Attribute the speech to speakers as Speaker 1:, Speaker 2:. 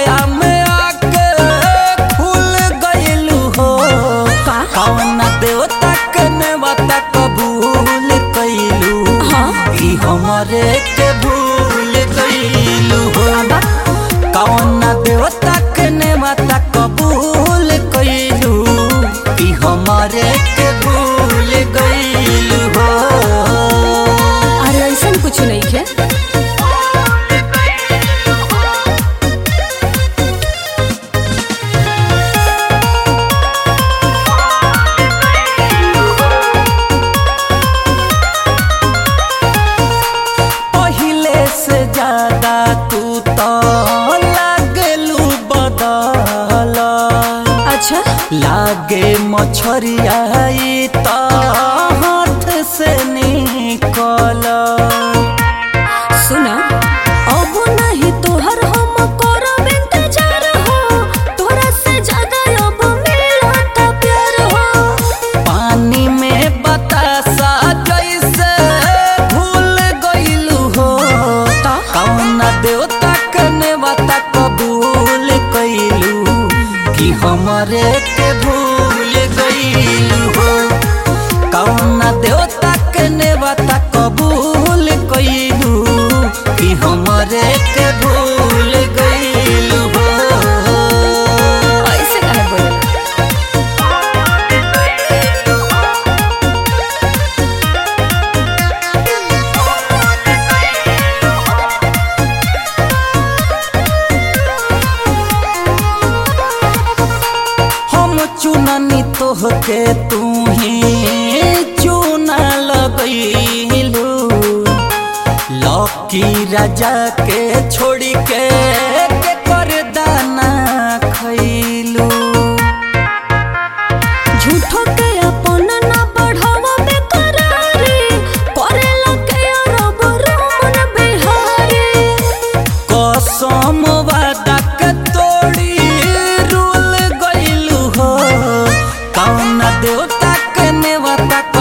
Speaker 1: छाया में आके खुल गइलू हो
Speaker 2: का?
Speaker 1: कौन देवता के नेवता कबूल कइलू
Speaker 2: हाँ।
Speaker 1: ई हमरे के भूल गइलू हो कौन देवता के नेवता कबूल कइलू ई हमरे के भूल गइलू हो
Speaker 2: अरे ऐसा कुछ नहीं है
Speaker 1: पहिले से ज्यादा तू तो लागलू बदल
Speaker 2: अच्छा
Speaker 1: लागे मछरिया ई तो हाथ से निकल
Speaker 2: सुना अब नहीं तोहर हम करब इंतजार हो तोरा से ज्यादा अब मिलत प्यार हो
Speaker 1: पानी में बतासा जैसे भूल गइलू हो कौन देवता के नेवता कबूल कइलू कि हमरे के भूल गइलू हो कौन देवता के नेवता कबूल कइलू कि हमरे के भूल गइलू हो
Speaker 2: ऐसे काहे बोले
Speaker 1: हम चुननी तोहके तू ही चुना लगैलू लकी राजा के छोड़ी के के कर दाना खैलू
Speaker 2: झूठो के अपन ना बढ़ावा बेकरारी करेला के रब रमन बिहारी
Speaker 1: कसम वादा के तोड़ी रूल गइलू हो कौन देवता के नेवता